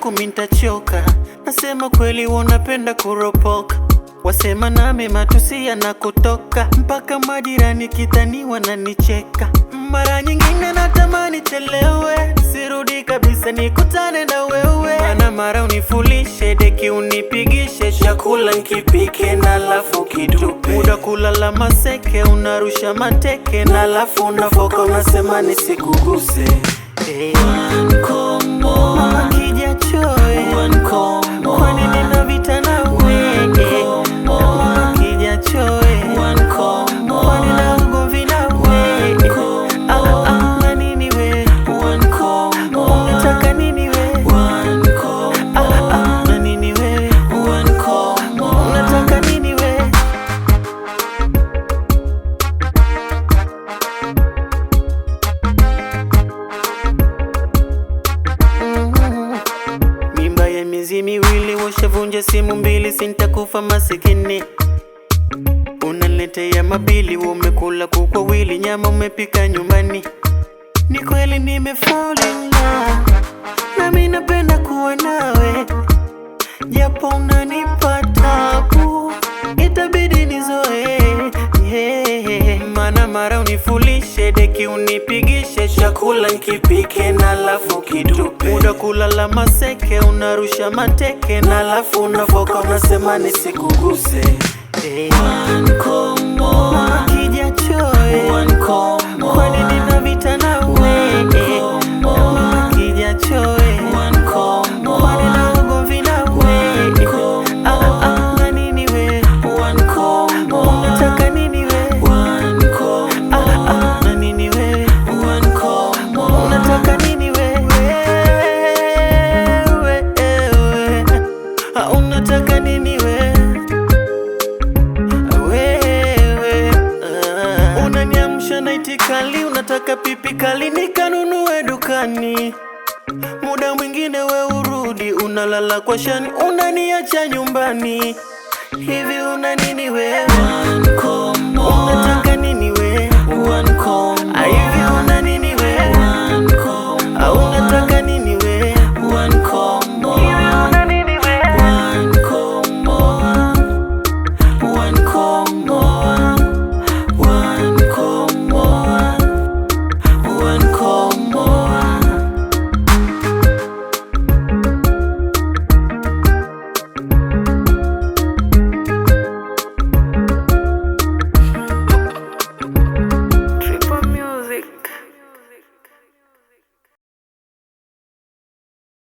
yako mintachoka. Nasema kweli unapenda kuropoka, wasema nami matusi yanakutoka, mpaka majirani kitaniwa na nicheka. Mara nyingine natamani chelewe, sirudi kabisa nikutane na wewe, mana mara unifulishe deki unipigishe, chakula nkipike na lafu kitupe, muda kulala maseke, unarusha mateke na lafu unafoka, unasema nisikuguse Hey. Mama kija choe kwani nina vita nawe Mama kija choe kwani na ugomvi nawe Ah, ah, na nini we unataka nini we Ah, ah, na nini we unataka nini we Mhm. Mimba ya miezi miwili washavunja simu mbili, sintakufa masikini. Unaletea mabili, umekula kuku wawili, nyama umepika nyumbani. Ni kweli nime fall in love, nami napenda kuwa nawe, japo unanipa tabu, itabidi nizoe yeah. Mana mara unifulishe deki unipigishe, chakula nkipike na lafu kitupe, muda kulala maseke, unarusha mateke na lafu unafoka, unasema nisikuguse hey. Mama kija choe kwani nina vita nawe Mama kija choe kwani na ugomvi nawe Ah, ah, na nini we unataka nini we Ah, ah, na nini we unataka nini we Wewe, wewe. Ah, unataka nini we wewe ah. Unaniamsha na itikali, unataka pipi kali nikanunue dukani. Muda mwingine we urudi, unalala kwa shani, unaniacha nyumbani. Hivi una nini wewe? Unataka